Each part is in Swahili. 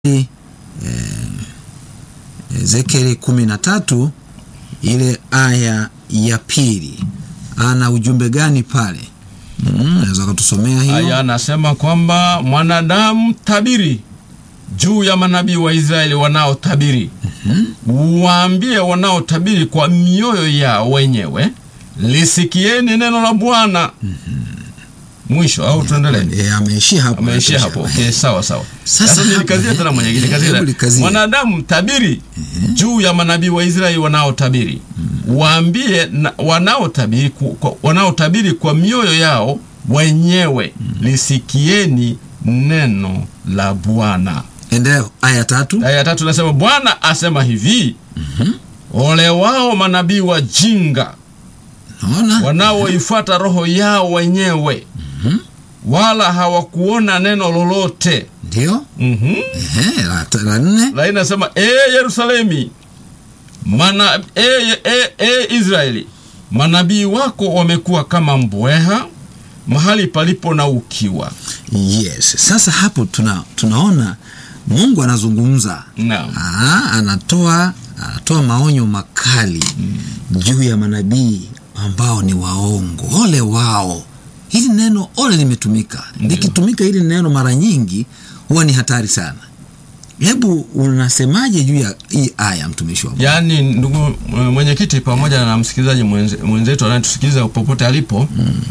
eh, Ezekieli kumi na tatu ile aya ya pili ana ujumbe gani pale? Mm, naweza kutusomea hiyo? Aya anasema kwamba mwanadamu, tabiri juu ya manabii wa Israeli wanaotabiri. Waambie wanaotabiri kwa mioyo yao wenyewe, lisikieni neno la Bwana. Mwisho au tuendelee? Eh, ameishia hapo. Ameishia hapo. Okay, sawa sawa. Sasa Sasa hapa- nilikazia tena mwenyekiti, kazia. Hebu likazia. Mwanadamu tabiri juu ya manabii wa Israeli wanaotabiri. Waambie na- wanaotabiri ku- kwa- wanaotabiri kwa mioyo yao wenyewe, lisikieni neno la Bwana. Endelea aya tatu. Aya ya tatu nasema Bwana asema hivi, ole wao manabii wajinga Naona? wanaoifuata roho yao wenyewe, wala hawakuona neno lolote. Ndio. Mhm. Ehe, la, la nne. la inasema e Yerusalemi mana e, e, e Israeli manabii wako wamekuwa kama mbweha mahali palipo na ukiwa. Yes. Sasa hapo tuna, tunaona Mungu anazungumza. Naam. Aa, anatoa anatoa maonyo makali juu ya manabii ambao ni waongo. Ole wao! Hili neno ole limetumika, likitumika hili neno mara nyingi huwa ni hatari sana. Hebu unasemaje juu ya hii aya, mtumishi wa Mungu? Yaani, ndugu mwenyekiti, pamoja na msikilizaji mwenze- mwenzetu anayetusikiliza popote alipo,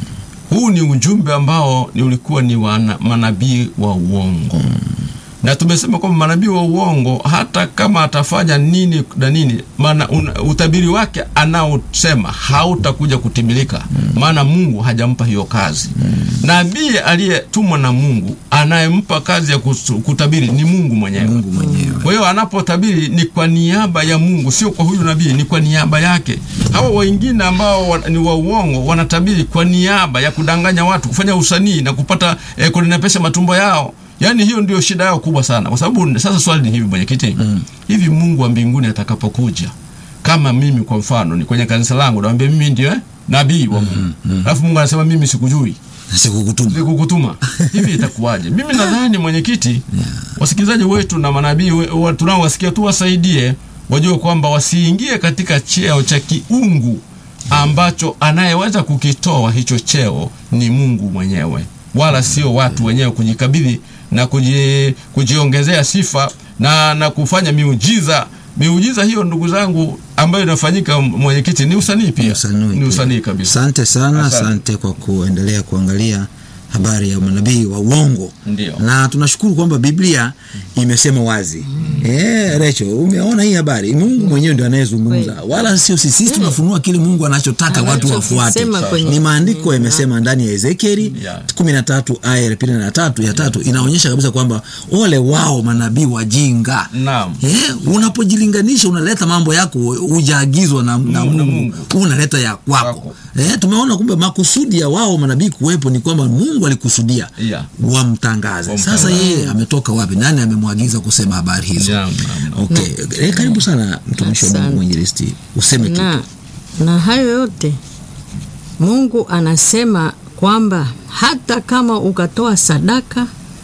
huu ni ujumbe ambao ni ulikuwa ni wa na- manabii wa uongo na tumesema kwamba manabii wa uongo hata kama atafanya nini na nini, maana una- utabiri wake anaosema hautakuja kutimilika, maana Mungu hajampa hiyo kazi. Nabii aliyetumwa na Mungu anayempa kazi ya kusu- kutabiri ni Mungu mwenyewe. Mungu mwenyewe. Kwa hiyo anapotabiri ni kwa niaba ya Mungu, sio kwa huyu nabii, ni kwa niaba yake. Hawa wengine ambao wa, ni wa uongo wanatabiri kwa niaba ya kudanganya watu, kufanya usanii na kupata eh, kunenepesha matumbo yao. Yaani hiyo ndio shida yao kubwa sana, kwa sababu sasa swali ni hivi mwenyekiti, hivi Mungu wa mbinguni atakapokuja, kama mimi kwa mfano ni kwenye kanisa langu, naambia mimi ndio eh, nabii wa Mungu, alafu Mungu anasema mimi sikujui Sikukutuma. kukutuma hivi itakuwaje? Mimi nadhani mwenyekiti, wasikilizaji wetu na manabii we- wa- tunaowasikia tu wasaidie wajue kwamba wasiingie katika cheo cha kiungu ambacho anayeweza kukitoa hicho cheo ni Mungu mwenyewe, wala sio watu wenyewe kujikabidhi na kuji, kujiongezea sifa na, na kufanya miujiza. Miujiza hiyo ndugu zangu, ambayo inafanyika mwenyekiti, ni usanii pia, ni usanii kabisa. Asante sana, Asante. asante kwa kuendelea kuangalia habari ya manabii wa uongo. Ndio. Na tunashukuru kwamba Biblia imesema wazi. Eh, Recho, umeona hii habari? Mungu mwenyewe ndio anayezungumza, wala sio sisi. Sisi tunafunua kile Mungu anachotaka watu wafuate. Anachokisema kwenye- Ni maandiko yamesema ndani ya Ezekieli Yeah. 13 aya ya pili na tatu ya tatu inaonyesha kabisa kwamba ole wao manabii wajinga. Naam. Eh, unapojilinganisha unaleta mambo yako hujaagizwa na, na Mungu, na Mungu, Mungu. unaleta ya kwako. Kwako. Eh, tumeona kumbe makusudi ya wao manabii kuwepo ni kwamba Mungu alikusudia Yeah. wamtangaze. Wamtangaze. Sasa yeye ametoka wapi? Nani amemwagiza kusema habari hizo? Naam, naam, naam. Okay. Eh, karibu sana mtumishi wa Mungu Asante. mwinjilisti, useme kitu. na, na hayo yote Mungu anasema kwamba hata kama ukatoa sadaka,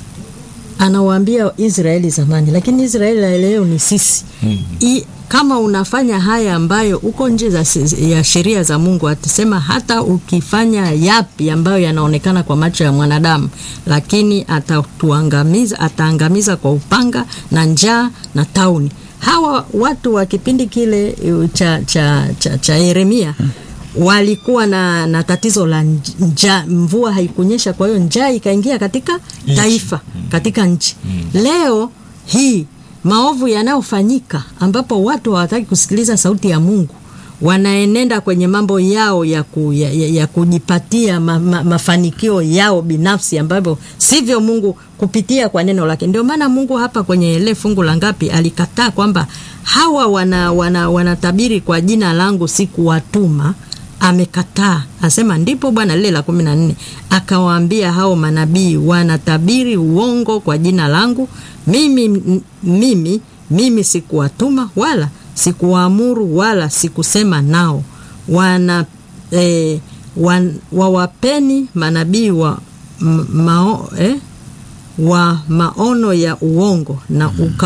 anawaambia Israeli zamani, lakini Israeli ya leo ni sisi I, kama unafanya haya ambayo uko nje za, ya sheria za Mungu, atasema hata ukifanya yapi ambayo yanaonekana kwa macho ya mwanadamu, lakini atatuangamiza, ataangamiza kwa upanga na njaa na tauni. Hawa watu wa kipindi kile uh, cha, cha, cha, cha Yeremia walikuwa na, na tatizo la njaa, mvua haikunyesha, kwa hiyo njaa ikaingia katika taifa, katika nchi. Leo hii maovu yanayofanyika ambapo watu hawataki kusikiliza sauti ya Mungu wanaenenda kwenye mambo yao ya, ku, ya, ya, ya kujipatia ma, ma, mafanikio yao binafsi ambavyo sivyo Mungu kupitia kwa neno lake. Ndio maana Mungu hapa kwenye ile fungu la ngapi alikataa kwamba hawa wana, wana, wanatabiri kwa jina langu sikuwatuma amekataa asema, ndipo Bwana lile la kumi na nne akawaambia hao manabii wanatabiri uongo kwa jina langu mimi, m- mimi, mimi sikuwatuma wala sikuwaamuru wala sikusema nao wana eh, wan, wawapeni manabii wa m- mao, eh, wa maono ya uongo na uka